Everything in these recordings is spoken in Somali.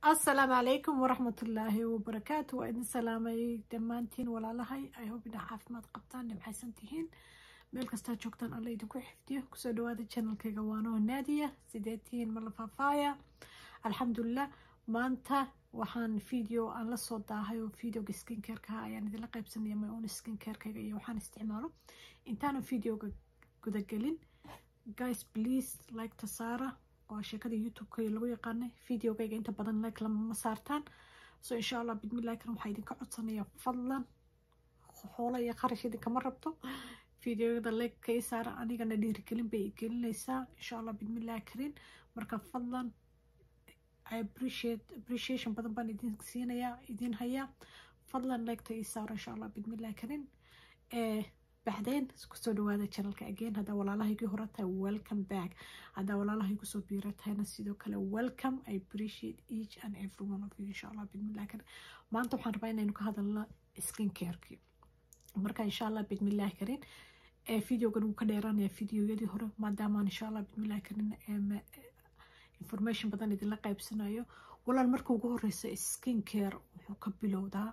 asalaamu calaykum waraxmatullaahi wabarakaatu waa idin salaamay dhammaantiin walaalahay ay hob inaa caafimaad qabtaan nimcaysan tihiin meel kastaa joogtaan alla idinku xifdiyo kusoo dhawaada channelkayga waanoo naadiya sidee tihiin mala faafaaya alxamdulilah maanta waxaan video aan la soo daahay oo videoga skincareka ayaan idinla qaybsanaya my own skincarekayga iyo waxaan isticmaalo intaanan videoga gudagelin guys please like ta saara waa sheekada youtube-ka lagu yaqaanay videogayga inta badan like lama saartaan so insha allah bidmillahi kan waxaa idinka codsanaya fadlan xoola iyo qarash idinkama rabto videoyada like ka ii saara anigana dhiirigelin bay gelinaysaa insha allah bidmillahi karin marka fadlan I appreciate appreciation badan baan idin siinayaa idin hayaa fadlan like ta ii saara insha allah bidmillahi karin eh baxdeen kusoo dhawaada channelka again haddaa walaalahaygii hore tahay welcome back haddaa walaalahaygu soo biira tahayna sidoo kale welcome i appreciate each and every one of you insha allah bidmillahi karin maanta waxaan rabaa inaynu ka hadalno skin careki marka insha allah bidmillahi karin ee videogan wuu ka dheeraanaya videoyadii hore maadaamaan insha allah bidmillahi karin information badan idinla qaybsanayo walaal marka ugu horeysa skin care wuxuu ka bilowdaa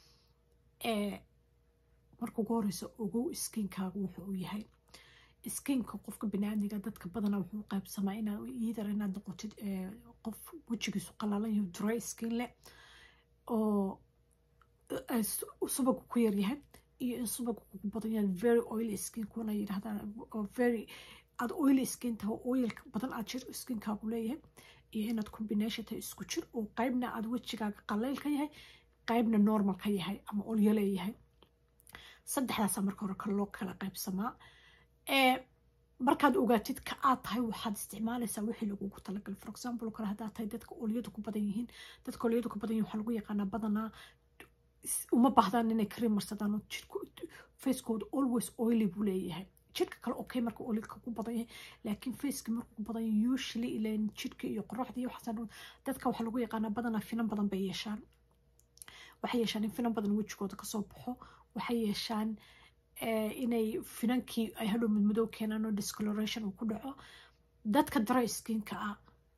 marka ugu horeysa ogow skinkaaga wuxuu u yahay skinka qofka biniaadmiga dadka badana wuxuu qaybsamaa inaad iidar inaad noqotid qof wejigiisu qalalan yahay dry skin leh oo subagu ku yaryahay iyo in subagu kugu badan yahay very oily skin kuna yidhahdaan oo very aada oily skin tahay oo oilka badan aad jir skinkaagu leeyahay iyo inaad combination tahay isku jir oo qaybna aada wejigaaga qaleyl ka yahay qaybna normal ka yahay ama olyo leeyahay saddexdaasa marka hore ka loo kala qaybsamaa markaad ogaatid ka aad tahay waxaad isticmaalaysaa wixii lagugu talagalay for example kale haddaad tahay dadka olyadu ku badan yihiin dadka olyadu ku badan yihin waxaa lagu yaqaanaa badanaa uma baahdaan inay kareem marsadaan oo jirku facekooda always oily buu leeyahay jirka kale okay marka olidka ku badan yahay laakiin faceki markuu ku badan yahay usually ilan jirka iyo qoraxda iyo waxaas dadka waxaa lagu yaqaanaa badanaa finan badan bay yeeshaan waxay yeeshaan in finan badan wejigooda kasoo baxo waxay yeeshaan inay finankii ay hadhow midmadow keenaan oo discoloration uu ku dhaco dadka dry skinka ah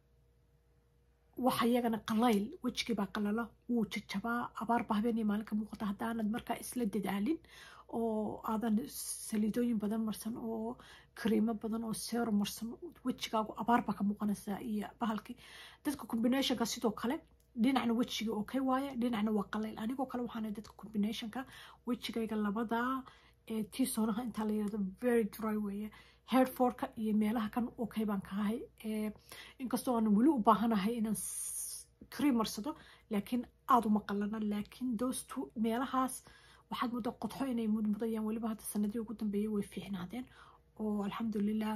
waxa iyagana qalayl wejigii baa qalala wuu jajabaa abaarba habeenii maalinka muuqata haddaanad markaa isla dadaalin oo aadan saliidooyin badan marsan oo kariimo badan oo seero marsan wejigaagu abaarba ka muuqanaysaa iyo bahalkii dadka combinationka sidoo kale dhinacna wejiga okay waaye dhinacna waa qalayl anigoo kale waxaana dadka combinationka wejigayga labadaa tii soonaha intaa la yirahdo very dry weeye headforka iyo meelaha kan okay baan ka ahay inkastoo aan weli u baahanahay inaan cream marsado laakiin aada uma qalana laakiin those two meelahaas waxaad muddo qodxo inay mudmudayaan weliba hadda sanadii ugu dambeeyay way fiicnaadeen oo alxamdulilah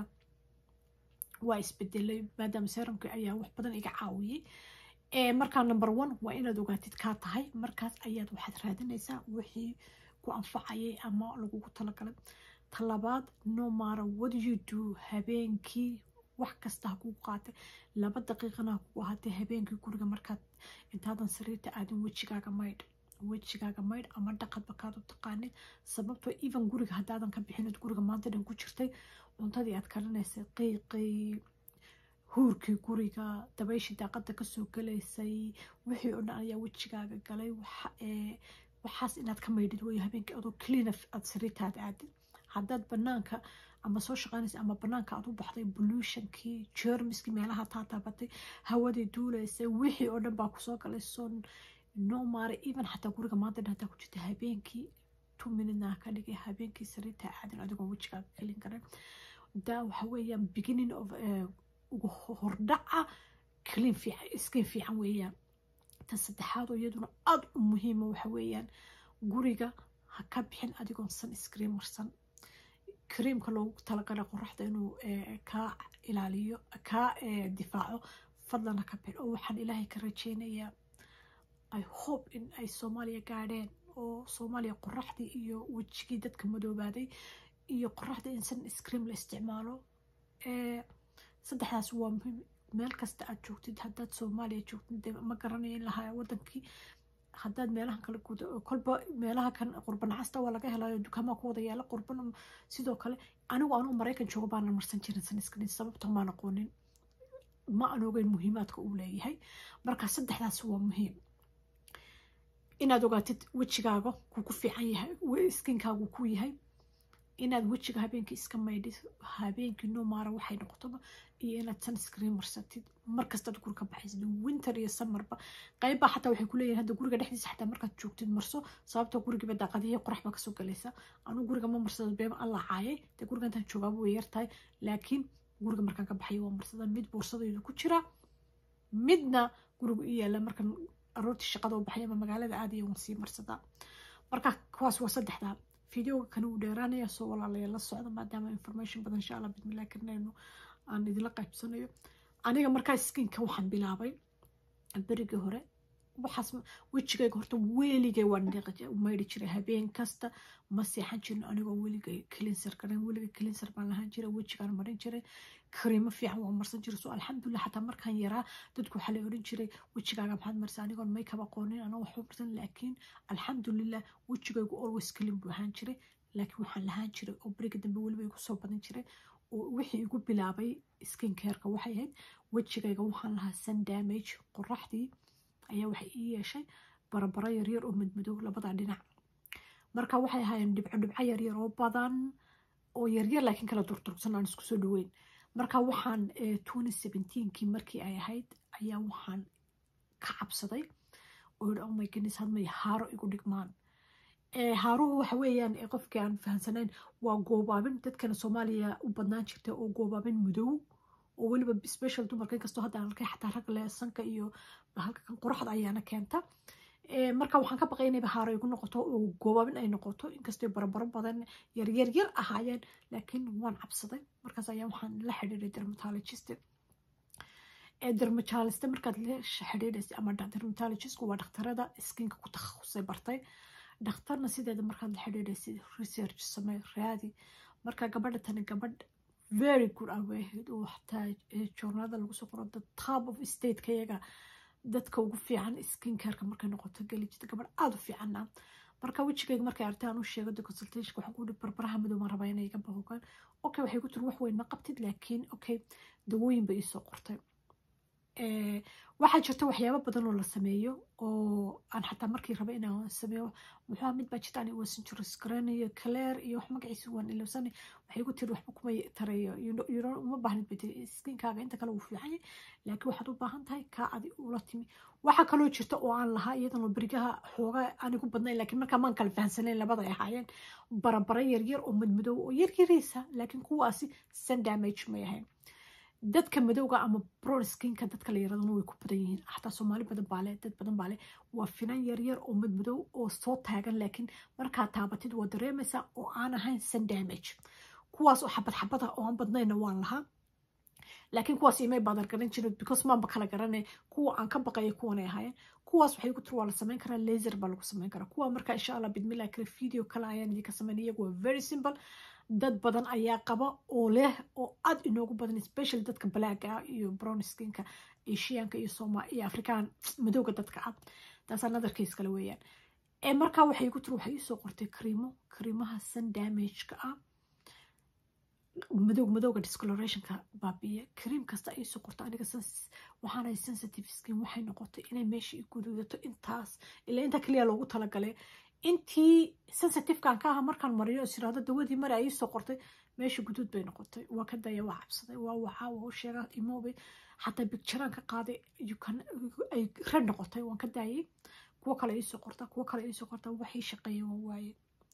waa isbedelay maadaama seramka ayaa wax badan iga caawiyey markaa number one waa inaad ogaatid kaa tahay markaas ayaad waxaad raadinaysaa wixii ku anfacayay ama lagugu talagalay talabaad no mara what you do habeenkii wax kasta ha kugu qaatay laba daqiiqana ha kugu ahaatay habeenkii guriga markaad intaadan sariirta aadin wejigaaga maydh wejigaaga maydh ama dhaqadba kaad u taqaanid sababtoo even guriga haddaadan ka bixinid guriga maanta dhan ku jirtay cuntadii aad karinaysay qiiqii huurkii guriga dabayshii daaqada kasoo galaysay wixii oo dhan ayaa wejigaaga galay waxaas inaad ka maydhid wey habeenkii adoo clean aad sariirtaada aadid haddaad banaanka ama soo shaqaynaysa ama banaanka aad u baxday pollutionkii jermiskii meelaha taa taabatay hawadii duulaysay wixii oo dhan baa kusoo galay so no mare even xataa guriga maanta dhan hataa ku jirta habeenkii two minutena ka dhigay habeenkii sariirta aadin adigoo wejigaaga kelin karan daa waxa weeyaan beginning of ugu hordhaca clean fiican skin fiican weeyaan ta saddexaad oo iyaduna aada u muhiima waxa weeyaan guriga ha ka bixin adigoon san screen marsan creamka loogu talagalay qoraxda inuu kaa ilaaliyo kaa difaaco fadlan ha ka bixin oo waxaan ilaahay ka rajeynayaa i hope in ay soomaaliya gaadheen oo soomaaliya qoraxdii iyo wejigii dadka madoobaaday iyo qoraxda in san scream la isticmaalo saddexdaas waa muhiim meel kasta aad joogtid haddaad soomaaliya joogtid ma garanayo in lahaa wadankii haddaad meelahan kale guda kolba meelaha kan qurban casta waa laga helayo dukaamaa ku wada yaala qurban sidoo kale anigu anuu maraykan joogo baana marsan jirin sanskrin sababta maan aqoonin ma aan ogeyn muhiimaadka uu leeyahay marka saddexdaas waa muhiim inaad ogaatid wejigaaga kuu ku fiican yahay skinkaagu ku yahay inaad wejiga habeenkii iska maydhid habeenkii nomaara waxay noqotoba iyo inaad sunscreen marsatid markastaad guriga baxaysid winter iyo summerba qaybbaa xataa waxay kuleeyihin hadda guriga dhexdiisa xataa markaad joogtid marso sababtoo gurigiiba daaqadihii qorax baa kasoo galaysa anuu guriga ma marsado beema alla caayay dee guriga intaan joogaaba way yartahay laakiin guriga markaan ka baxayo waa marsada mid boorsadaydu ku jira midna gurigu i yaala markan aroortii shaqada u baxay ama magaalada aadaya waan sii marsadaa marka kuwaas waa saddexdaa videoga kan uu dheeraanaya soo walaalaya la socda maadaama information badan insha allah bismillah karnayno aan idinla qaybsanayo aniga markaa skinka waxaan bilaabay berigii hore waxaas wejigayga horta weligay waan maydhi jiray habeen kasta ma seexan jirin anigoo weligay cleanser garan weligay cleanser baan lahaan jiray wejigaan marin jiray kariimo fiican waan marsan jiray so alxamdulillah xataa markaan yaraa dadku waxaa la odhan jiray wejigaaga maxaad marsa anigoon makeup aqoonin anoo waxba marsan laakiin alxamdulillah wejigaygu always clean buu ahaan jiray laakiin waxaan lahaan jiray oo beriga dambe weliba igu soo badan jiray oo wixii igu bilaabay skin careka waxay ahayd wejigayga waxaan lahaa sun damage qoraxdii ayaa waxay ii yeeshay barabaro yaryar oo madmadow labada dhinac marka waxay ahaayeen dhibco dhibco yaryar oo badan oo yaryar laakiin kala durturugsan aan isku soo dhaweyn marka waxaan kii markii ay ahayd ayaa waxaan ka cabsaday oo yidhi oh my goodness hadmay haaro igu dhigmaan haaruhu waxa weeyaan qofkii aan fahansanayn waa goobaabin dadkana soomaaliya u badnaan jirta oo goobaabin madow oo weliba special dumarka inkastoo hadda aan arkay xataa rag leh sanka iyo halkan qoraxda ayaana keenta marka waxaan ka baqay inayba haaro igu noqoto oo goobaabin ay noqoto inkastoo barabaro badan yaryar yar ahaayeen laakiin waan cabsaday markaas ayaa waxaan la xidhiiray dermatologist dermatologist markaad la xidhiidhaysa ama dermatologistku waa dhakhtarada skinka ku takhasusay bartay dhakhtarna sideeda markaad la xidhiidhaysid research samey raadi marka gabadha tani gabadh very good awaheed oo xataa journalada lagu soo qoro the top of stateka iyaga dadka ugu fiican skin careka markay noqoto geli jirta gabadh aada u fiicana marka wejigayga markay artay aan u sheego the consultation waxaan ku barbaraha madow maan rabaa inay iga bahogaan okay waxay ku tiri wax weyn ma qabtid laakiin okay dawooyin bay iisoo qortay waxaa jirta waxyaabo badan oo la sameeyo oo aan xataa markii raba inaan sameeyo muxuu mid baa jirta ani wasan jiro screen iyo claire iyo wax magaciisa waan ilowsanay waxay ku tiri waxba kuma tarayo uma baahnid bay tiri skinkaaga inta kale wuu fiican yahay laakiin waxaad u baahan tahay kaa adi ula timi waxaa kaloo jirta oo aan lahaa iyadanoo berigaha xooga anigu badnayn laakiin markaa maan kala fahansanayn labada ay ahaayeen barabara yaryar oo madmadow oo yaryaraysa laakiin kuwaasi sun damage may ahayn dadka madowga ama brown skinka dadka la yaradana way ku badan yihiin xataa soomaali badan baale dad badan baale waa finan yaryar oo madmadow oo soo taagan laakiin markaa taabatid waa dareemaysaa oo aan ahayn sun damage kuwaas oo xabad xabada oo aan badnayna waan lahaa laakiin kuwaas imay baadar garan jirin because maanba kala garanay kuwa aan ka baqaya kuwanay ahaayeen kuwaas waxay ku tiri waa la samayn karaa laser baa lagu samayn karaa kuwa marka insha allah bidmillah kale video kale ayaan idinka samayn iyagu waa very simple dad badan ayaa qaba oo leh oo aad inoogu badan special dadka balaaga iyo brown skinka asianka iyo soma iyo afrikaan madowga dadka ah taas another case kale weeyaan ee markaa waxay ku tiri waxay iisoo qortay kariimo kariimaha sun damageka ah madow madowga discolorationka baabiya kariim kasta ay soo qorto aniga waxaanay sensitive skin waxay noqotay inay meesha i guduudato intaas ilaa inta kaliya loogu talagalay intii sensitivekan ka aha markaan mariyo is iraahdo dawadii mari ay soo qortay meesha guduud bay noqotay waa ka daya waa cabsaday waa waxaa waa u sheegaa imoobay xataa bigjaraan ka qaaday ay red noqotay waan ka daayay kuwo kale iisoo qorta kuwo kale iisoo qorta waxay shaqeeyeen waa waaye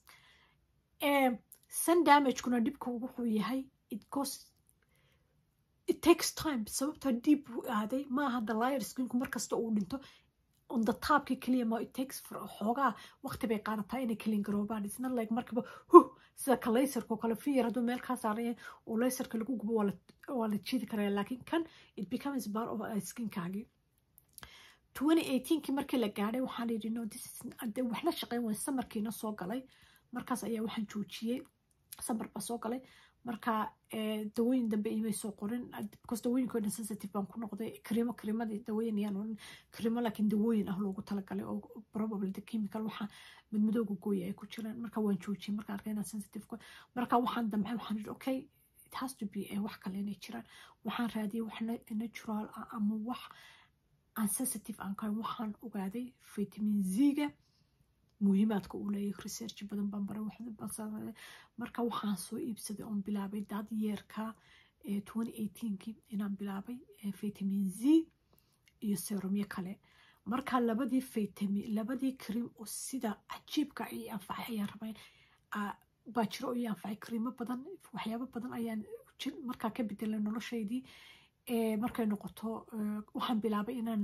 sun damagekuna dhibka wuxuu yahay it goes it takes time sababta diib uu aaday maaha dalier skinku markasta uu dhinto on the topki keliya ma it takes xoogaa waqti bay qaadataa inay kalin garoobaan it's not like markaba huh sida ka laserka oo kale fiyar hadduu meel kaa saaraya oo laserka lagu gubo waa la jiidi karaya laakiin kan it becomes part of skinkaagii 2018kii markii la gaadhay waxaan yidhi no this is waxna shaqeyn wayn samarkiina soo galay markaas ayaa waxaan joojiyey samar baa soo galay marka dawooyin dambe imay soo qorin because dawooyinko dhan sensitive baan ku noqday kariimo kariimadii dawooyin ayaan oran kariimo laakiin dawooyin ah loogu talagalay oo probably the chemical waxa madmadowga gooya ay ku jiraan marka waan joojiyey marka arkay inaan sensitive marka waxaan damcay waxaan yidhi okay it has to be wax kale inay jiraan waxaan raadiyay wax natural ah ama wax aan sensitive aan kahayn waxaan ogaaday vitamin z-ga muhiimaadka uu leeyahay research badan baan baray marka waxaan soo iibsaday oon bilaabay daad yeerka twenty eighteenkii inaan bilaabay vitamin z iyo serumyo kale marka labadii vitamin labadii cream oo sida cajiibka ii anfacay ayaan rabay baa jiro oo ii anfacay creamo badan waxyaabo badan ayaan markaa ka bedelay noloshaydii markay noqoto waxaan bilaabay inaan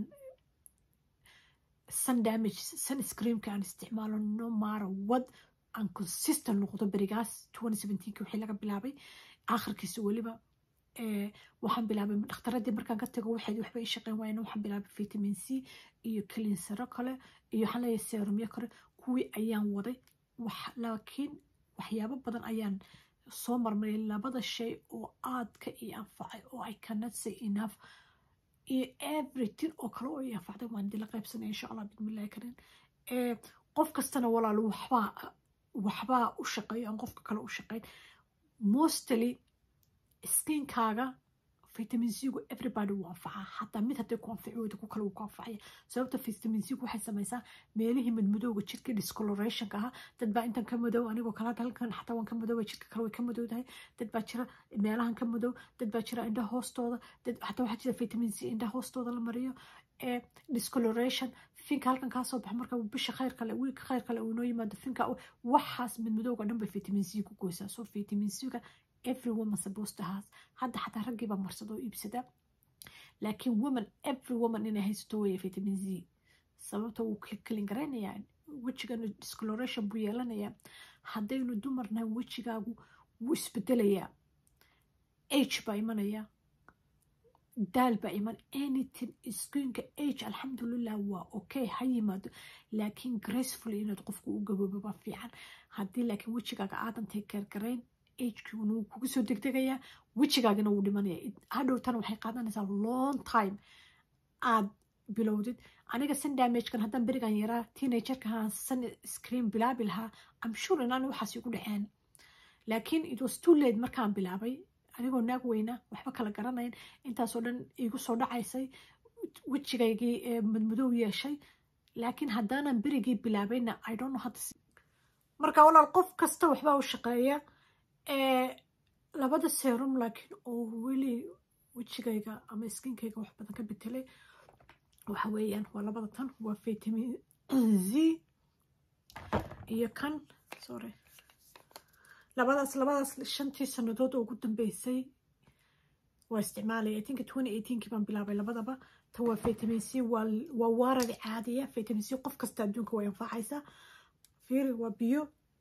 sun damage sun screamka aan isticmaalo no matter what aan consistent noqdo berigaas twenty seventeenki wixii laga bilaabay aakhirkiisa weliba waxaan bilaabay dhakhtaradii markaan ka tago waxayd waxba ii shaqeyn waayeen waxaan bilaabay vitamin c iyo kalinsaro kale iyo waxaan leeyahay serumyo kale kuwii ayaan waday wax laakiin waxyaabo badan ayaan soo marmaray labada shay oo aadka ii anfacay oo i cannot say enough iyo everything oo kale oo ii anfacday waan dila qaybsanaya insha allah bismillahi karin qof kastana walaalo waxbaa waxbaa u shaqeeyo aan qofka kale u shaqeyn mostly skinkaaga vitamin c-gu everybody wuu anfacaa xataa mid hadday ku anfici weyda ku kale wuu ku anfacaya sababta vitamin c-gu waxay samaysaa meelihii madmadowga jirka discolorationka ahaa dad baa intan ka madow anigoo kale hadda halkan xataa waan ka madooba jirka kale way ka madowdahay dad baa jira meelahan ka madow dad baa jira indha hoostooda dad xataa waxaa jira vitamin c indha hoostooda la mariyo discoloration finka halkan kaa soo baxa marka bisha khayr kale wiilka khayr kale uu inoo yimaado finka waxaas madmadowga dhan bay vitamin c ku goysaa so vitamin c-ga every woman supposed to has hadda xataa raggii baa marsada oo iibsada laakiin woman every woman inay haysato weeye vitamin z sababta wuu kelin garaynayaa wejigana discoloration buu yeelanayaa haddaynu dumarnahay wejigaagu wuu isbedelayaa age baa imanaya daal baa iman anything skinka age alxamdulilah waa okay ha yimaado laakiin gracefully inaad qofku u gaboobo baa fiican haddii laakiin wejigaaga aadantay gargarayn agekuna wuu kugu soo degdegayaa wejigaagana wuu dhimanaya hadhowtana waxay qaadanaysaa long time aad bilowdid aniga sun damagekan haddaan berigan yaraa teenagerkahaan sun screen bilaabi lahaa am sure inaan waxaas igu dhaceen laakiin it was too late markaan bilaabay anigoo naag weyna waxba kala garanayn intaasoo dhan igu soo dhacaysay wejigaygii madmadow yeeshay laakiin haddaanan berigii bilaabayna i don't know hadda marka walaal qof kasta waxbaa u shaqeeya labada serum laakiin oo weli wejigayga ama skinkayga wax badan ka betelay waxa weeyaan waa labada tan waa vitamin z iyo kan sorry labadaas labadaas shantii sanadood oo ugu dambeysay waa isticmaalaya i think twenty eighteenkii baan bilaabay labadaba tan waa vitamin c waa waa waaradi caadiya vitamin c qof kasta adduunka way anfacaysaa fiiri waa biyo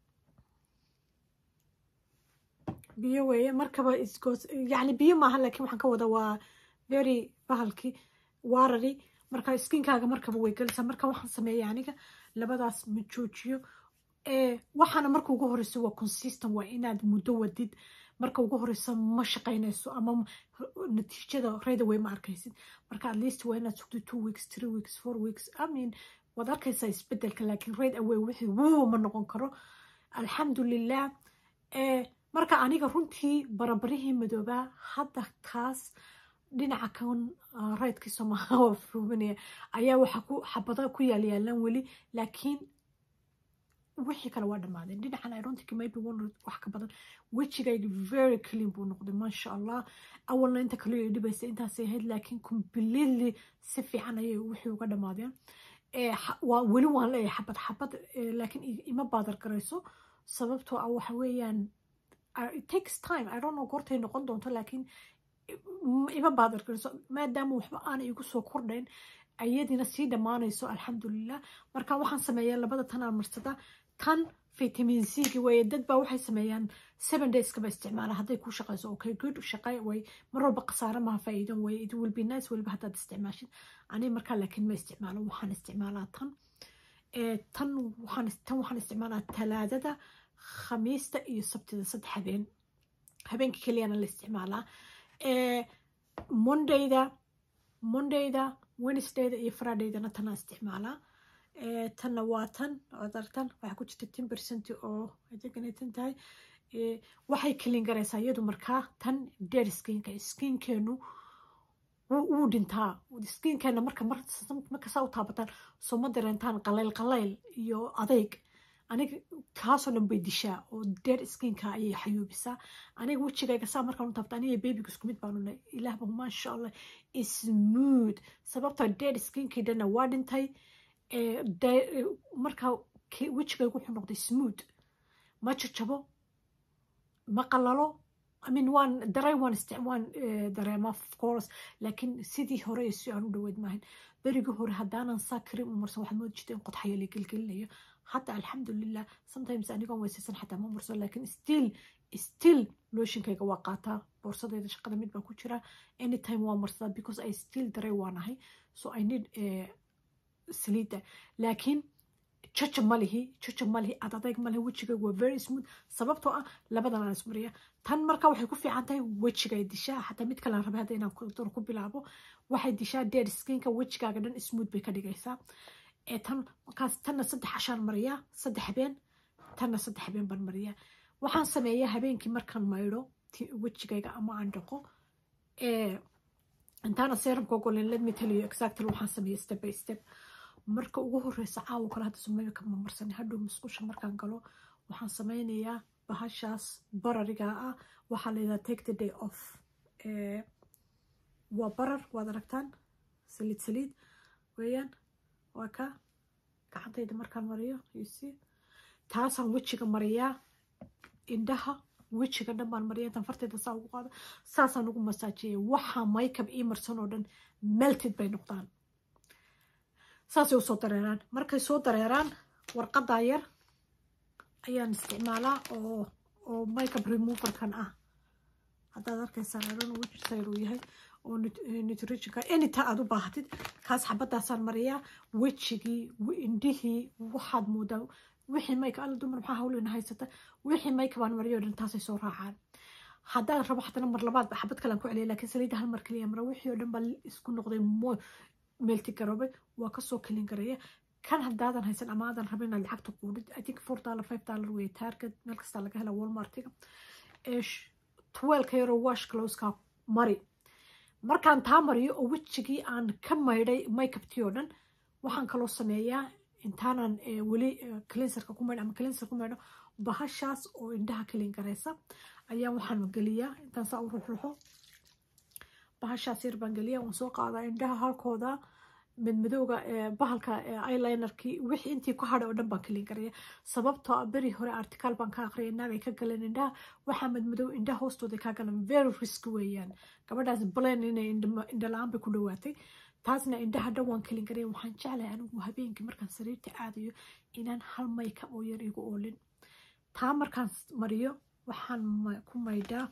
biyo weeye markaba isgoos yani biyo maaha laakiin waxaan ka wada waa very bahalkii waarari marka skinkaaga markaba way gelaysaa marka waxaan sameeya aniga labadaas ma joojiyo waxaana marka ugu horeyso waa consistent waa inaad muddo wadid marka ugu horeyso ma shaqaynayso ama natiijada raydaway ma arkaysid marka at least waa inaad sugto two weeks three weeks four weeks i mean waad arkaysaa isbedelka laakiin rayd away wixii wuu ma noqon karo alxamdulilah marka aniga runtii barabarihii madoobaa hadda kaas dhinaca kan raydkii soomaalia fuubanaya ayaa waxa ku xabada ku yaalyaalaan weli laakiin wixii kale waa dhamaadeen dhinacan i don't think maybe one wax ka badan wejigayga very clean buu noqday maasha allah awalna inta kale ay dhibaysa intaasay ahayd laakiin completely si fiican ayay wixii uga dhamaadeen waa weli waan leeyahay xabad xabad laakiin ima baadar garayso sababtoo ah waxa weeyaan it takes time i don't know goortay noqon doonto laakiin ima baadar garayso maadaama waxba aana igu soo kordhayn ayadiina sii dhammaanayso alxamdulilah marka waxaan sameeyaa labada tan aan marsada tan vitamin c gi weeye dad baa waxay sameeyaan seven dayskaba isticmaala hadday ku shaqayso okay good shaqay way mar walba khasaare maha faa'iidan way it will be nice weliba haddaad isticmaashid ani markaa laakiin ma isticmaalo waxaan isticmaalaa tan tan waxaan tan waxaan isticmaalaa talaadada khamiista iyo sabtida saddex habeen habeenka keliyana la isticmaalaa mondayda mondayda wednesdayda iyo fridaydana tanaa isticmaalaa tanna waa tan ood aragtan waxaa ku jirta ten percent oo adeganay tan tahay waxay kelin garaysaa iyadu markaa tan dead skinka skinkeenu wuu dhintaa skinkeena marka markasaa u taabataan soo ma dareentaan qalayl qalayl iyo adayg aniga kaasoo dhan bay dishaa oo dead skinka ayay xayuubisaa aniga wejigayga saa markaan u taabta aniga babyga isku mid baanu nay ilaahba maasha allah smooth sababta dead skinkii dhanna waa dhintay markaa wejigayga wuxuu noqday smooth ma jajabo ma qalalo imean waan dareen waan waan dareema of course laakiin sidii hore si aan u dhaweyd maahan berigii hore haddaanan saa karim u marsan waxaad moodi jirta in qodxaya la gelgelinayo hadda alxamdulilah sometimes anigoon weysaysan xataa ma marsan laakiin still still looshinkayga waa qaataa boorsadayda shaqada mid baa ku jira anytime waa marsadaa because i still dareen waanahay so i need saliida laakiin jaja malihi jaja malihi adadayg malihi wejigayga waa very smooth sababtoo ah labadan aan ismariya tan marka waxay ku fiican tahay wejigay dishaa xataa mid kalean rabay hadda inaan ku bilaabo waxay dishaa dead skinka wejigaaga dhan smooth bay ka dhigaysaa tan markaas tanna saddex cashaan mariyaa saddex habeen tanna saddex habeen baan mariyaa waxaan sameeyaa habeenkii markaan maydho wejigayga ama aan dhaqo intaana serumka ogolen let me tell you exactly waxaan sameeya step by step marka ugu horeysa caawo kale hadda sumayka ma marsan hadhow musqusha markaan galo waxaan sameynayaa bahashaas barariga ah waxaa layidhaha take the day off waa barar waad aragtaan saliid saliid weeyaan waa ka gacantayda markaan mariyo yusi taasaan wejiga mariyaa indhaha wejiga dhan baan mariya intaan fartayda saa ugu qaado saasaan ugu masaajeeya waxaa maykab ii marsan oo dhan melted bay noqdaan saasay usoo dareeraan markay soo dareeraan warqadaa yar ayaan isticmaalaa oo oo makeup removerkan ah haddaad arkaysaan aron wejisayr uu yahay oo nutritionka anyta aad u baahatid kaas xabadaasaan mariyaa wejigii indhihii waxaad moodaa wixii mayka alla dumar maxaa hawlina haysata wixii mayka baan mariyo dhan taasay soo raacaan haddaan rabo xatana mar labaad xabad kalean ku celiya laakiin saliidda hal mar keliya mara wixii oo dhan baa isku noqday mo meelti garoobay waa kasoo kelin garaya kan haddaadan haysan ama aadan rabin inaad lacagta quudhid i think four dollar five dollar wey target meel kastaa laga hela walmartiga twelka yaroo wash closeka mari markaan taa mariyo oo wejigii aan ka maydhay makeuptii oo dhan waxaan kaloo sameeyaa intaanan weli cleanserka ku maydho ama cleanser ku maydho bahashaas oo indhaha kelin garaysa ayaa waxaan geliyaa intaan saa u ruxruxo bahashaas yar baan geliya waan soo qaadaa indhaha halkooda madmadowga bahalka eyelinerkii wixii intii ku hadhay oo dhan baan kelin garaya sababtoo ah beri hore articaal baan ka aqriyay naagay ka galeen indhaha waxaa madmadow indhaha hoostooda kaa galan very risk weeyaan gabadhaas blan inay indha la-aan bay ku dhawaatay taasna indhaha dhan waan kelin garaya waxaan jeclahay anigu habeenkii markaan sariirta aadayo inaan hal mayka oo yar igu oolin taa markaan mariyo waxaan ku maydhaa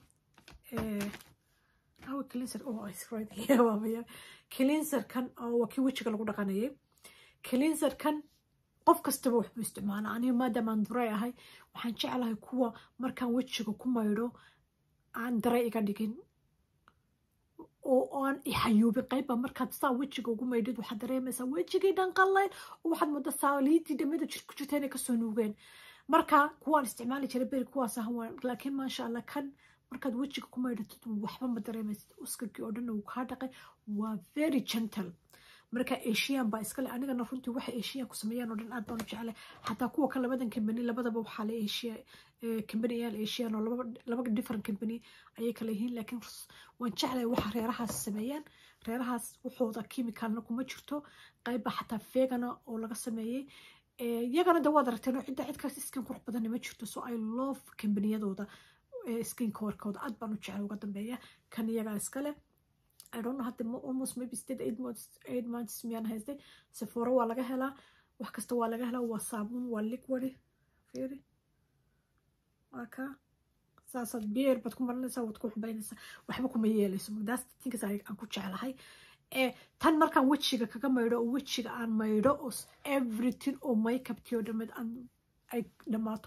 cleanserkan waa kii wejiga lagu dhaqanayay cleanserkan qof kastaba waxbuu isticmaala aniga maadaamaan duray ahay waxaan jeclahay kuwa markaan wejiga ku maydho aan daray iga dhigin oo aan ixayuubin qayba markaad saa wejiga ugu maydhid waxaad dareemaysaa wejigii dhan qallayn oo waxaad mooda saaliidii dhamada jir ku jirta inay kasoo nuugeen marka kuwaan isticmaali jiray beri kuwaas ah laakiin maasha allah kan markaad wejiga ku maydhatid waxba ma dareemaysid uskagii oo dhan uu kaa dhaqay waa very gentle marka asian baa iskale anigana runtii waxa asian ku sameeyaan oo dhan aad baan u jeclay xataa kuwa kan labadan company labadaba waxaa la asia company ayaal asian oo laba different company ayay kala yihiin laakiin waan jeclay waxa reerahaas sameeyaan reerahaas waxooda chemicalna kuma jirto qayba xataa vegana oo laga sameeyey iyagana de waad aragteen oo cidda cidkaas iskin qurux badanna ma jirto so i love companiyadooda skinka warkooda aad baan u jeclay uga dambeeya kan iyagaa iskale I don't know hadda almost maybe state eight months eight months miyaan haystay sephora waa laga helaa wax kasta waa laga helaa waa saabuun waa liquid fiiri waa ka saasaad beer baad ku marinaysaa waad ku xubaynaysaa waxba kuma yeelayso magdaas tinkas aan ku jeclahay tan markaan wejiga kaga maydho oo wejiga aan maydho oo everything oo makeuptii oo dhammeed aan ay dhammaato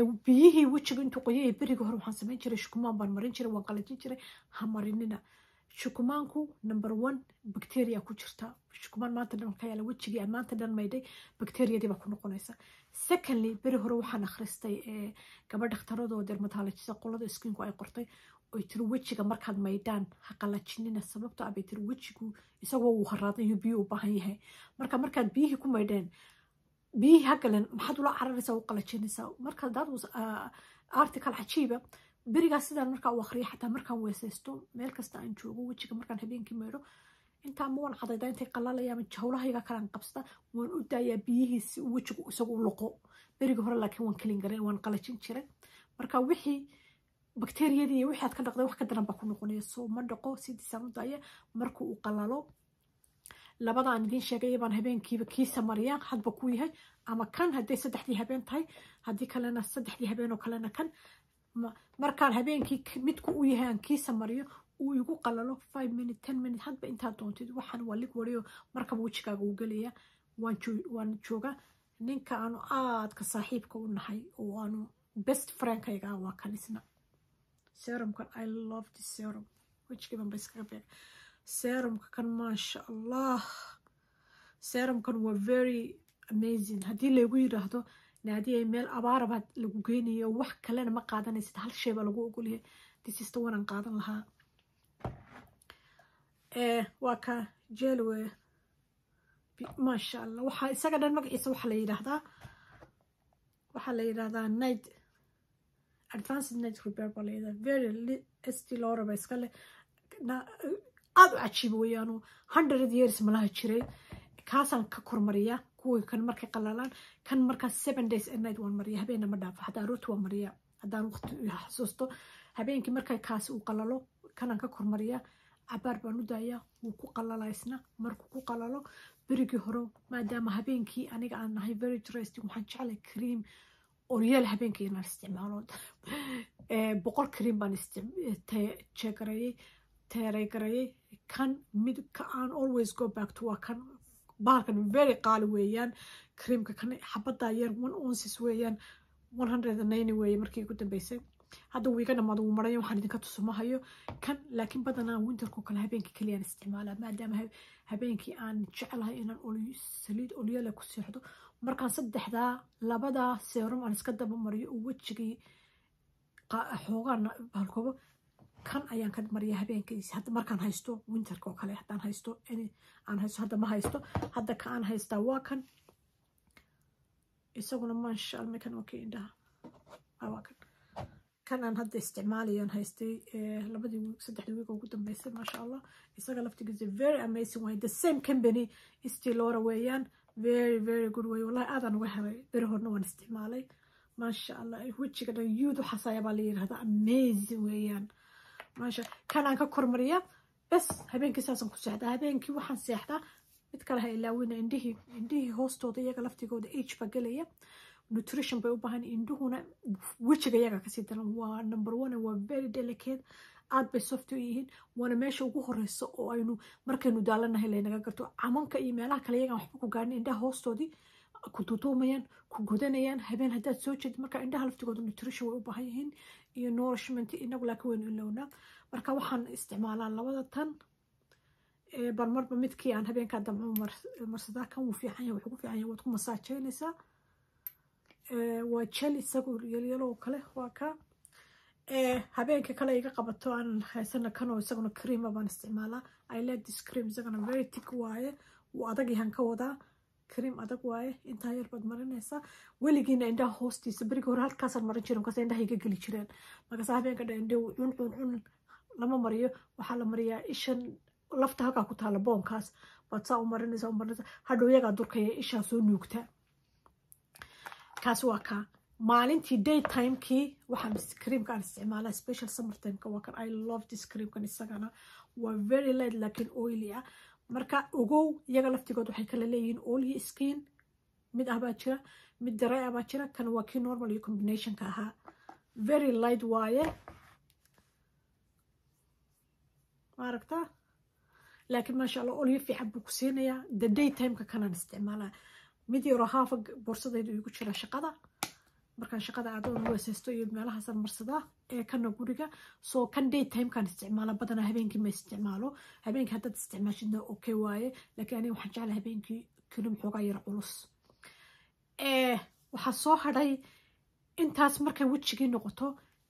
biyihii wejiga intuu qoyay berigii hore waxaan samayn jiray shukumaan baan marin jiray waan qalajin jiray ha marinina shukumaanku number one bacteria ku jirta shukumaan maanta dhan ka yaala wejigii aan maanta dhan maydhay bacteriadii baa ku noqonaysa secondly beri hore waxaan akhristay gabadh dhakhtaradoo dermatologisa qolada skiinku ay qortay oy tiri wejiga markaad maydhaan ha qalajinina sababto abay tiri wejigu isagoo uu haraadan iyo biyo u baahan yahay marka markaad biyihii ku maydheen biyihii ha galeen maxaad ula cararaysaa u qalajinaysaa marka that was article cajiiba berigaas sidaan markaa u akhriya xataa markaan weesaysto meel kasta aan joogo wejiga markaan habeenkii maydho intaa ma waan cadaydaa intay qalalaya ama jawlahayga kalaan qabsada waan u daayaa biyihiisi wejigu isagu u loqo berigii hore laakiin waan kalin garay waan qalajin jiray marka wixii bakteriyadii iyo wixii aad ka dhaqday wax ka daran baa ku noqonaya soo ma dhaqo sidiisaan u daaya markuu u qalalo labada aan idiin sheegay baan habeenkiiba kiisa mariyaa hadba ku yahay ama kan hadday saddexdii habeen tahay haddii kalena saddexdii habeen oo kalena kan markaan habeenkii midku u yahay aan kiisa mariyo uu igu qalalo five minute ten minute hadba intaad doontid waxaan waa lig wariyo markaba wejigaaga uu gelaya waan jooga ninka aanu aadka saaxiibka u nahay oo aanu best friendkayga waa kan isna serumkan i love this serum wejigiiban ba iskaga beeg serumka kan maasha allah serumkan waa very amazing haddii lagu yiraahdo naadiyay meel abaarabaad lagu geynayo wax kalena ma qaadanaysid hal shay baa lagu ogolyahay disista wanaan qaadan lahaa waa ka jelwe maasha allah waxaa isaga dhan magaciisa waxaa la yidhaahdaa waxaa la yidhaahdaa night advanced night repair baa la yidhahdaa very st loraba iska leh aada u cajiiba weeyaanu hundred years malaha jiray kaasaan ka kormariyaa kuwii kan markay qalalaan kan markaas seven days a night waan mariya habeena ma dhaafo haddaan rooti waan mariyaa haddaan waqti xasuusto habeenkii markay kaasi uu qalalo kanaan ka kormariyaa cabaar baan u daayaa wuu ku qalala isna markuu ku qalalo berigii hore maadaama habeenkii aniga aan nahay very interesting waxaan jeclay cream oryeel habeenkii inaan isticmaalo boqol cream baan jeegareeyey teeregareeyey kan mid ka aan always go back to waa kan bahalkan very qaali weeyaan creamka kan xabaddaa yar one onces weeyaan one hundred and ninety weeye markii ugu dambeysay hadda wuu iga dhamaado wuu maraya waxaan idinka tusumahayo kan laakiin badanaa winterkoo kale habeenkii keliyaan isticmaalaa maadaama habeenkii aan jeclahay inaan saliid olyale ku seexdo markaan saddexdaa labadaa seerum aan iska daba mariyo oo wejigii xoogaan bahalkoobo kan ayaan ka mariya habeenkiisi hadda markaan haysto winterka oo kale haddaan haysto aan haysto hadda ma haysto hadda ka aan haystaa waa kan isaguna maasha allah kan waa kii indhaha waa kan kan aan hadda isticmaalayan haystay labadii saddexdii wiig ugu dambeysay maasha allah isaga laftigiisa very amazing way the same company stilora weeyaan very very good way wallahi aadaan uga helay beri horna waan isticmaalay maasha allah wejiga dhan yuud waxaasaya baa la yidhahdaa amazing weeyaan maasha kan aan ka kormariya bes habeenkii saasaan ku seexdaa habeenkii waxaan seexdaa mid kale ha ilaawina indhihii indhihii hoostooda iyaga laftigooda age baa gelaya nutrition bay u baahan indhuhuna wejiga iyaga kasii daran waa number one waa very delicate aad bay soft u yihiin waana meesha ugu horeysa oo aynu markaynu daalanahay laynaga garto camanka iyo meelaha kale iyagaan waxba ku gaarnin indhaha hoostoodii ku tutuumayaan ku gudanayaan habeen haddaad soo jeedid marka indhaha laftigooda nutrition way u baahan yihiin iyo nourishment inagu laakiin waynu ilownaa marka waxaan isticmaalaa labada tan bal marba midkii aan habeenkaa damco marsadaa kan wuu fiican yahay wuxuu ku fiican yahay waad ku masaajeynaysaa waa jel isagu yalyaloo kale waa ka habeenka kale iga qabato aan haysana kanoo isaguna creama baan isticmaalaa i like this cream isagana very tick waaye wuu adag yahan ka wadaa cream adag waaye intaa yar baad marinaysaa weligiina indhaha hoostiisa berigi hore halkaasaan marin jirin markaas indhaha iga geli jireen markaas habeenka dha indhe cun cun cun lama mariyo waxaa la mariyaa ishan lafta halkaa ku taala boonkaas baad saa u marinaysaa u marinaysaa hadhow iyagaa durkaya ishaa soo nuugtaa kaas waa kaa maalintii daytimekii waxaan creamka aan isticmaalaa special summer timeka waa kan i love this creamkan isagana waa very light laakiin oily ah marka ogow iyaga laftigood waxay kala leeyihiin oily skin mid ah baa jira mid daray ah baa jira kan waa kii normal iyo combinationka ahaa very light waaye maaragtaa laakiin maasha allah olyo fiican buu ku siinayaa the day timeka kanaan isticmaalaa mid yaroo haafa borsadaydu igu jira shaqada markaan shaqada aadoon weesaysto iyo meelahaasaan marsadaa ee kana guriga soo kan day timekaan isticmaala badanaa habeenkii ma isticmaalo habeenkii haddaad isticmaashidna okay waaye laakiin aniga waxaan jeclaa habeenkii kalim xoogaa yar culus waxaa soo hadhay intaas markay wejigii noqoto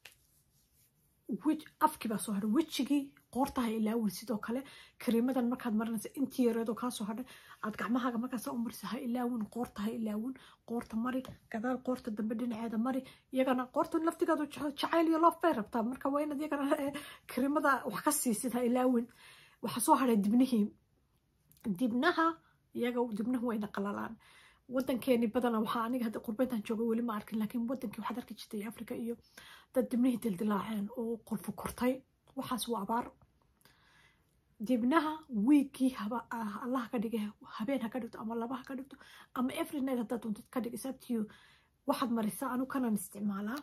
afkii baa soo hadhay wejigii qoortaha ilaawin sidoo kale kariimadan markaad marinaysa intii yareedoo kaasoo hadhay aad gacmahaaga markaasa u marisa ha ilaawin qoorta ha ilaawin qoorta mari gadaal qoorta dambe dhinaceeda mari iyagana qoorta laftigaadu jacayl iyo loof bay rabtaa marka waa inaad iyagana kariimada wax ka siisid ha ilaawin waxaa soo hadhay dibnihii dibnaha iyaga dibnuhu wayna qalalaan wadankeeni badana waxaa aniga hadda qurbeyntan jooga weli ma arkin laakiin wadankii waxaad arki jirtay africa iyo dad dibnihii dildilaaceen oo qolfu kortay waxaas waa abaar dibnaha wiigii haba allah ka dhigay habeen ha ka dhigto ama laba ha ka dhigto ama every night haddaad doontid ka dhig isabtiyo waxaad marisaa anu kanan isticmaalaa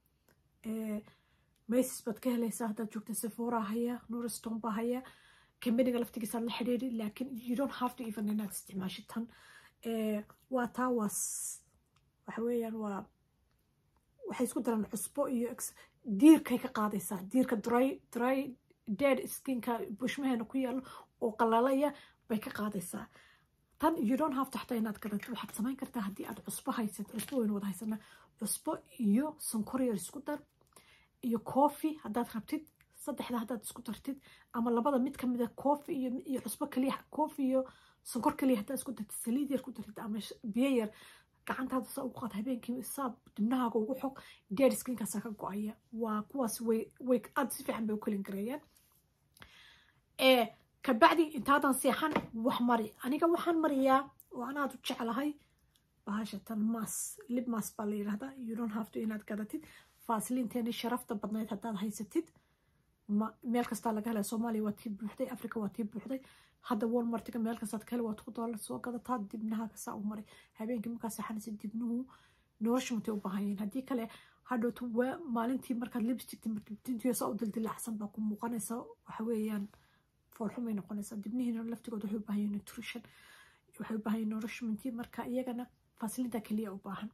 masis baad ka helaysaa haddaad joogta sephora haya nuriston baa haya kambaniga laftigiisaa la xidhiiri laakiin you don't have to even inaad isticmaashid tan waa taa waa waxa weeyaan waa waxay isku daraan cusbo iyo diirkay ka qaadaysaa diirka dry dry dead skinka bushmaheena ku yaalo oo qalalaya bay ka qaadaysaa tan you don't have to xataa inaad garatid waxaad samayn kartaa haddii aad cusbo haysad cusbo waynu wada haysanaa cusbo iyo sonkor yar isku dar iyo coffee haddaad rabtid saddexda haddaad isku dartid ama labada mid kamida coffee iyo iyo cusbo kaliya coffee iyo sonkor kaliya haddaad isku dartid saliid yar ku dartid ama biyo yar gacantaada saa ugu qaad habeenkii saab dibnahaaga ugu xog dead skinkaasaa ka go-aya waa kuwaas way way aada si fiican bay u kelin gareeyaan kabacdi intaadan seexan wax mari aniga waxaan mariyaa oo anaad u jeclahay bahashatan mas lib mas baa la yidhahdaa you don't have to inaad gadatid faasiliinteeni sharafta badnayd haddaad haysatid meel kastaa laga helaya soomaaliya waa tii buuxday africa waa tii buuxday hadda walmartiga meel kastaad ka heli waa two dollar soo gadataa dibnaha kasaa u maray habeenkii markaa seexanaysa dibnuhu nolosha matay u baahan yihiin haddii kale hadhowtu waa maalintii markaad lipstick tintiyosa u dildilacsan baa ku muuqanaysa waxa weeyaan foolxumay noqonaysaa dibnihiina laftigooda waxay u baahan yihiin nutrition waxay u baahan yihiin nourishmentii marka iyagana faasilinta keliya u baahan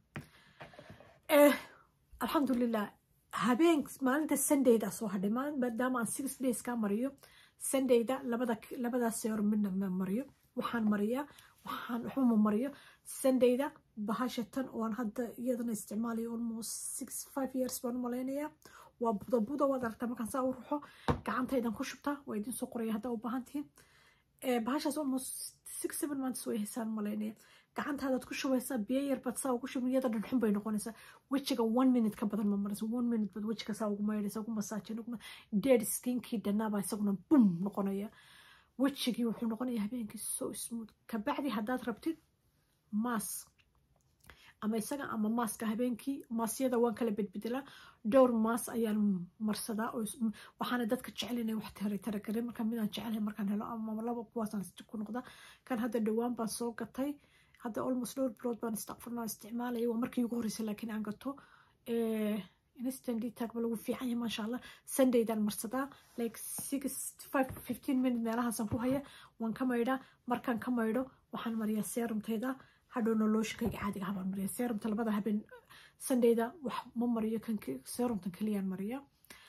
alxamdulilah habeen maalinta sundayda soo hadhay maadaama aan six days kaa mariyo sundayda labada labadaas seero midna ma mariyo waxaan mariyaa waxaan waxba ma mariyo sundayda bahasha tan oon hadda iyadana isticmaalayo almost six five years baan u malaynayaa waa buda buda waad aragtaa markaan saa u ruxo gacantaydan ku shubtaa waa idin soo qoraya haddaa u baahan tihiin bahashaas almost six seven months way haysaan malaynaya gacantaadaad ku shubaysaa biyo yar baad saa ugu shubin iyada dhan xun bay noqonaysaa wejiga one minute ka badan ma maraysa one minute baad wejiga saa ugu maydhaysa ugu masaajin ugu dead skinkii dhanaabaa isaguna bum noqonaya wejigii wuxuu noqonaya habeenkii so smooth kabacdi haddaad rabtid maas ama isaga ama maaska habeenkii maasyada waan kala bedbedelaa dhowr maas ayaan marsadaa waxaana dadka jecel inay wax taragareen marka midaan jecelahay markaan helo ama laba kuwaasaan ku noqdaa kan hadda dhowaan baan soo gatay hadda almost dhowr bilood baan istakfurna isticmaalaya waa markii ugu horreysay laakiin aan gato instant detag ba lagu fiican yahay maasha allah sundaydan marsadaa like six five fifteen minute meelahaasaan ku haya waan ka maydhaa markaan ka maydho waxaan mariyaa serumtayda hadhowna looshikayga caadiga habaan mariya serumta labada habeen sundayda wax ma mariyo kan serumtan keliyaan mariya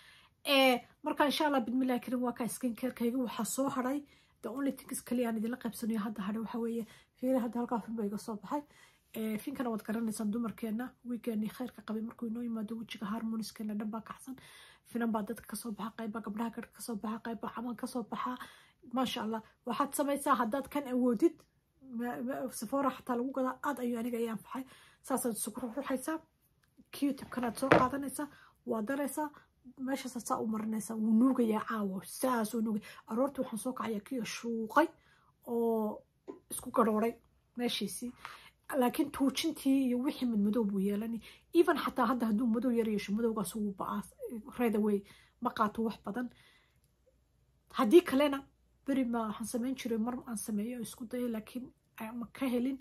marka insha allah bidmillahi karim waa kaa skin carekayga waxaa soo hadhay the only things keliyaan idinla qaybsanayo hadda hadhay waxa weeye fiiri hadda halkaa fin ba iga soo baxay finkana waad garanaysaan dumarkeena wiigeeni khayrka qabay markuu inoo yimaado wejiga harmoniskeena dhan baa kacsan finan baa dadka kasoo baxa qayba gabdhaha garhka kasoo baxa qayba caman kasoo baxa maasha allah waxaad samaysaa haddaad kan awoodid safora xataa lagu gadaa aad ayuu aniga i anfaxay saasaad isugu ruxruxaysaa qtubkanaad soo qaadanaysaa waa daraysaa meeshaasaad saa u marinaysaa wuu nuugayaa caawo saasuu nuugay aroortii waxaan soo kacaya kiyo shuuqay oo isku garhooray meeshiisii laakiin tuujintii iyo wixii madmadow buu yeelani even xataa hadda hadduu madow yar yeesho madowgaas wuu ba'aa right away ma qaato wax badan haddii kalena beri ma waxaan samayn jiray mar aan sameeyo isku dayo laakiin ma ka helin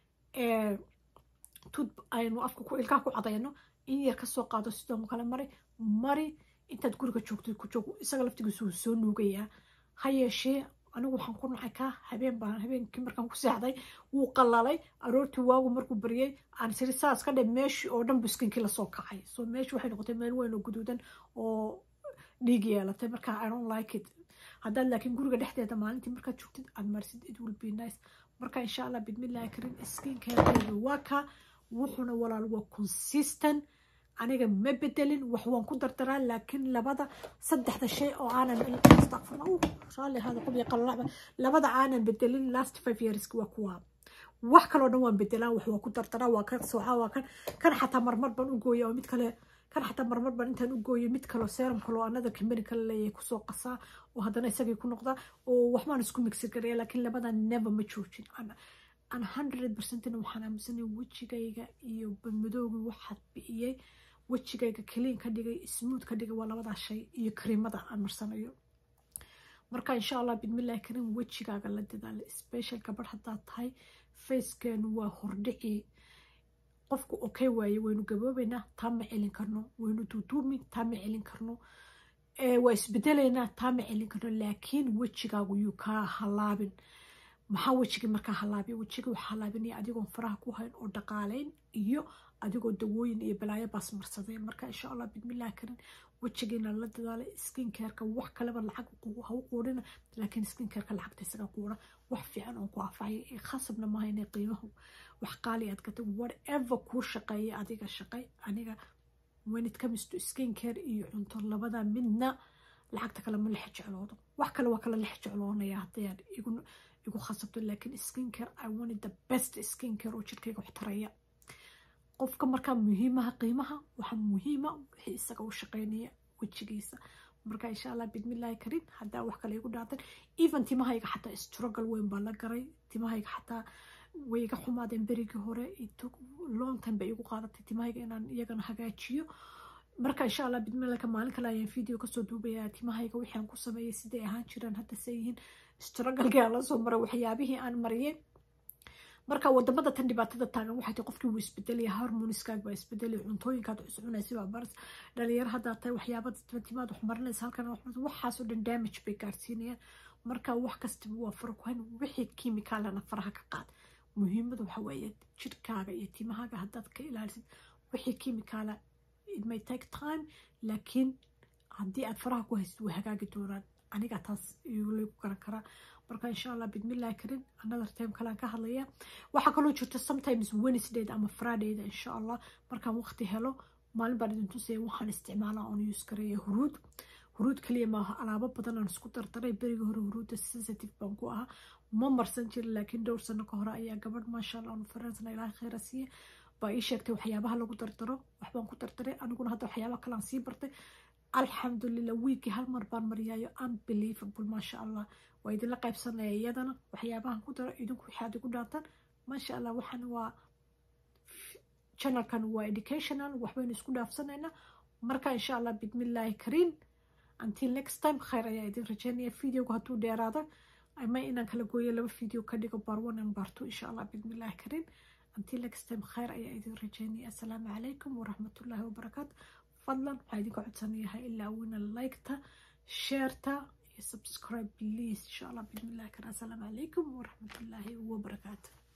tud aynu afka ku ilkaha ku cadayno in yar kasoo qaado sidoo kale mari mari intaad guriga joogto ku joog isaga laftigiisu wuu soo nuugayaa ha yeeshee anigu waxaan ku nacay ka habeen baan habeenkii markaan ku seexday wuu qalalay aroortii waagu markuu baryay aan siri saas ka dhe meeshii oo dhan buskinkii lasoo kacay so meeshii waxay noqotay meel weyn oo guduudan oo dhiig yeelatay marka i don't like it haddaad laakiin guriga dhexdeeda maalintii markaad joogtid aad marsid it will be nice marka insha allah bidmillahi karin skincarekeedu waa ka wuxuuna walaal waa consistent aniga ma bedelin wax waan ku dardaraa laakiin labada saddexda shay oo aanan raalli hada qubya qalalaba labada aanan bedelin last five yearska waa kuwa wax kaloo dhan waan bedelaa wax waa ku dardaraa waa kan soocaa waa kan kan xataa marmar baan u gooya oo mid kale kan xataa marmar baan intaan u gooyo mid kaloo serum kaloo another company kale leeyahay kusoo qasaa oo haddana isagii ku noqdaa oo waxbaan isku mixi garaya laakiin labada never ma joojin an hundred percentina waxaan aaminsanay wejigayga iyo badmadoogii waxaad bi'iyey wejigayga kaliin ka dhigay smooth ka dhigay waa labadaa shay iyo kariimada aan marsanayo marka insha allah bidmillahi karim wejigaaga la dadaala special gabadh haddaad tahay facekeenu waa hordhici qofku okay waaye waynu gaboobaynaa taa ma celin karno waynu duuduumi taa ma celin karno waa isbedelaynaa taa ma celin karno laakiin wejigaagu yuu kaa halaabin maxaa wejigii markaa halaabiya wejigii waxaa halaabinaya adigoon faraha ku hayn oo dhaqaalayn iyo adigoo dawooyin iyo balaayo baas marsaday marka insha allah bidmillahi karin wejigiina la dadaalay skincareka wax kaleba lacag ha u quudhina laakiin skincareka lacagta isaga quudha wax fiican oon ku afacay khasabna maaha inay qiimahu wax qaali aad gatay whatever kuu shaqeeya adiga shaqay aniga when it comes to skincare iyo cunto labada midna lacagta kale ma lex jecloodo wax kale waa kala lex jecloonaya haddayaan igu igu khasabto laakiin skincare i wanted the best skincare oo jirkayga wax taraya qofka markaa muhiimaha qiimaha waxaa muhiima wixii isaga u shaqeynaya wejigiisa marka insha allah bidmillahi karin haddaa wax kale igu dhaatan even timahayga xataa struggle weyn baa la garay timahayga xataa way iga xumaadeen berigii hore long time bay igu qaadatay timahayga inaan iyagana hagaajiyo marka insha allah bidmillahi maalin kale ayaan video kasoo duubayaa timahayga wixii aan ku sameeyay siday ahaan jireen hadda say yihiin strugglekii aan la soo maray waxyaabihii aan mariyay marka wadamada tan dhibaatada taagan waxay tahay qofkii wuu isbedelaya harmoniskaaga baa isbedelaya cuntooyinkaad wax cunaysa baa baras dhalinyaro haddaa tahay waxyaaba timaad wax marinaysa halkan waxaasoo dhan damage bay gaarsiinayaan marka wax kastaba waa fara ku hayn wixii kimikaalana faraha ka qaad muhiimadu waxa weeye jirkaaga iyo timahaaga haddaad ka ilaalisid wixii kimikaala it may take time laakiin haddii aad faraha ku haysid way hagaagi doonaan aniga taas lagu garan karaa marka insha allah bidmillahi karin another time kalaan ka hadlaya waxaa kaloo jirta sometimes wednesdayda ama fridayda insha allah markaan waqti helo maalin baan idin tusaya waxaan isticmaalaa oon use gareeya huruud huruud kaliya maaha alaabo badan aan isku dardaray berigii hore huruudda sensitive baan ku ahaa ma marsan jirin laakiin dhowr sano ka hore ayaa gabadh maasha allah on faransana ilaahay khayra siiya baa ii sheegtay waxyaabaha lagu dardaro waxbaan ku dardaray aniguna hadda waxyaabaha kalean sii bartay alxamdulilah wiigii hal mar baan mariyaayo unbelievable maasha allah waa idinla qaybsanaya iyadana waxyaabahan ku daro idinku waxaad igu dhaataan maasha allah waxaan waa channelkan waa educational waxbaynu isku dhaafsanaynaa marka insha allah bidmillahi kariin until next time khayr ayaa idin rajeynaya videoga hadduu dheeraado ama inaan kala gooyo laba video ka dhigo bar one and bar two insha allah bidmillahi kariin until next time khayr ayaa idin rajeynaya assalaamu calaykum waraxmatullaahi wabarakaatu fadlan waxaa idinka codsanayahay ilaa wina liketa sheerta iyo subscribe please insha allah bismillahi kara assalaamu calaykum waraxmatullaahi wabarakaatu